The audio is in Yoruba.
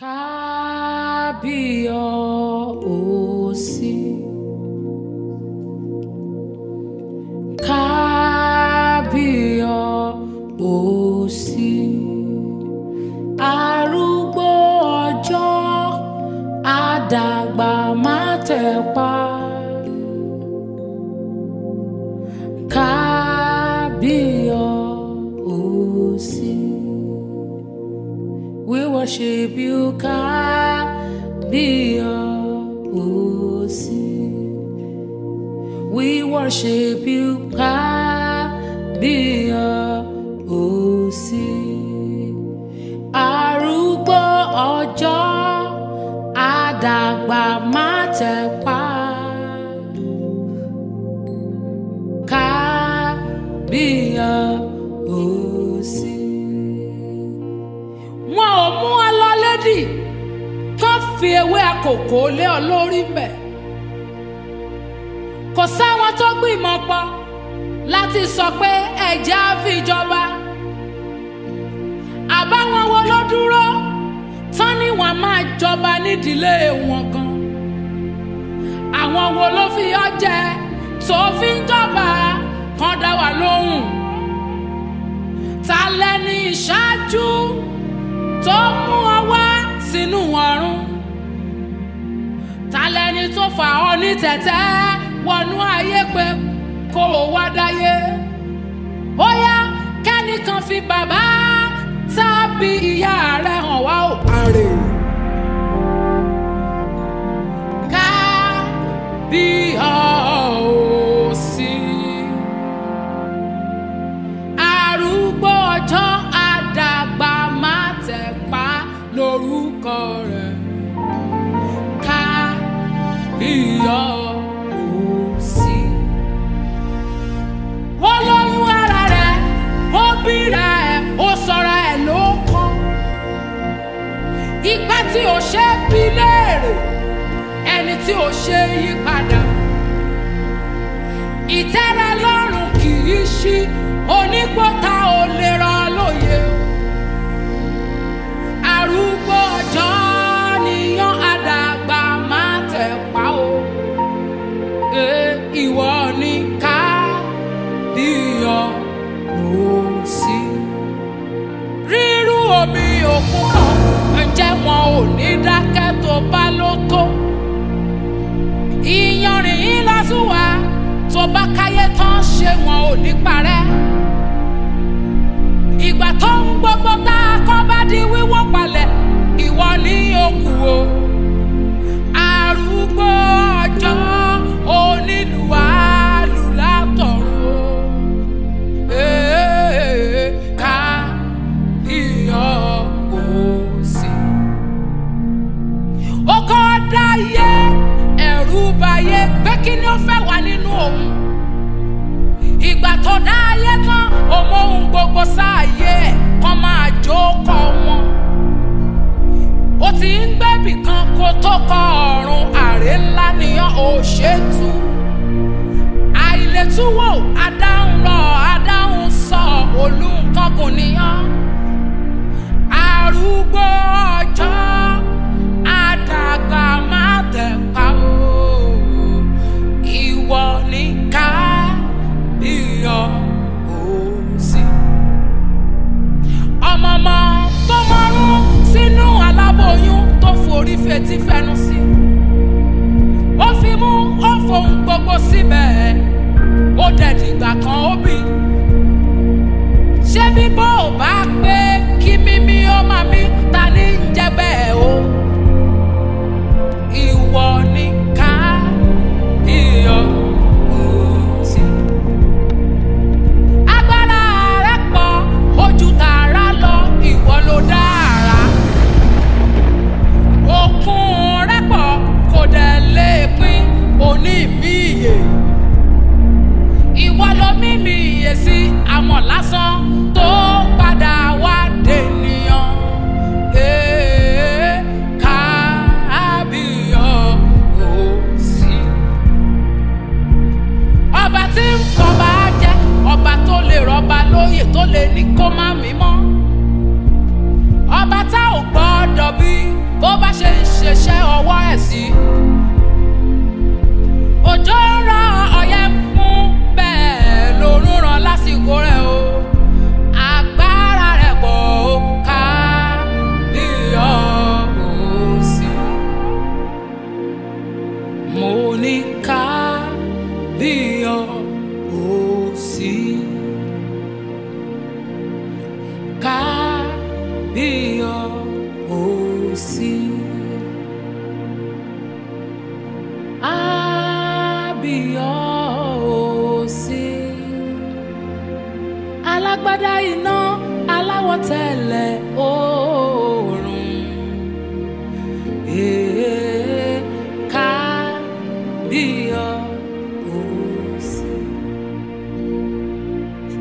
kábíyọ̀ọ́sí kábíyọ̀ọ́sí arúgbó ọjọ́ àdàgbà má tẹ̀pa kábíyọ̀ọ́sí. We worship you, Kábíyọ̀ọ́sí. We worship you, Kábíyọ̀ọ́sí. Arúgbó ọjọ́ àdàgbà má tẹ̀pa. Kábíyọ̀ọ́sí wọn ò mú ọ lọ lédì kán fi ewé àkókò lé ọ lórí mbẹ kò sáwọn tó gbìmọ̀ pọ̀ láti sọ pé ẹ̀jẹ̀ á fi jọba àbáwọn wo ló dúró tán ni wọn máa jọba nídìílé wọn gan àwọn wo ló fi ọ jẹ tó fi ń jọba kan dá wa lóhùn ta lẹni ìṣáájú tó mú ọ wá sínú ọ̀run ta lẹni tó fà ọ ní tẹ̀tẹ́ wọnú ayé pé kó o wá dáyé ó yá kẹ́nìkan fi bàbá tàbí ìyá rẹ̀ hàn wá ò parè ká bí ọ ò sí arúgbó ọjọ́ àdàgbà má tẹ̀ pa lórúkọ rẹ̀ ká iyọ̀ òsì. ó lóyún ara rẹ̀ ó bíra ẹ̀ ó sọra ẹ̀ ló kọ́. ìgbà tí ò ṣe é bí léèrè ẹni tí ò ṣe é yí padà. ìtẹ́rẹ lọ́rùn kì í ṣí onígbọ́ta ò lè rọ lóye arúgbó ọjọ́ níyàn àdàgbà má tẹ̀ pa o e ìwọ ní ká díyàn ó sí. rírú omi òkun náà ǹjẹ́ wọn ò ní dákẹ́ tó bá ló tó ìyanrìn yín lásùwà tó bá káyé tán ṣé wọn ò ní parẹ́ ìgbà tó ń gbogbo tá a kọ́ bá di wíwọ́ palẹ̀ ìwọ ní òkú o arúgbó ọjọ́ onílùwàlùlátọ̀rọ̀ ee ká iyọ̀ òsì. ó kọ́ dáyé ẹ̀rù bayé pé kí ni ó fẹ́ wà nínú òun ìgbà tó dá ayé tán òun ohun gbogbo sáàyè ẹ̀ kàn máa jókòó wọn. ó ti ń gbẹ́bì kan kó tó kọ ọ̀run àrè ńlá nìyàn ò ṣètú. àìlètúwò adáhùn rọ adáhùn sọ olùkọ́gùn nìyàn. arúgbó ọjọ́ àdàgbà má tẹ̀ pa o ìwọ ní ká iyọ̀ òsì. ọmọọmọ tó mọ́rún sínú aláboyún tó forí fetí fẹnu sí. ó fi mú ó fohùn gbogbo síbẹ̀ ó dẹ̀dìgbà kan ó bì. ṣé bíbọ́ ò bá pé kí mímí ó máa mí ta ní ń jẹ bí ọ ò sí. Àbí ọ ò sí. Alágbádá iná aláwọ̀ tẹ̀lẹ̀ ooo.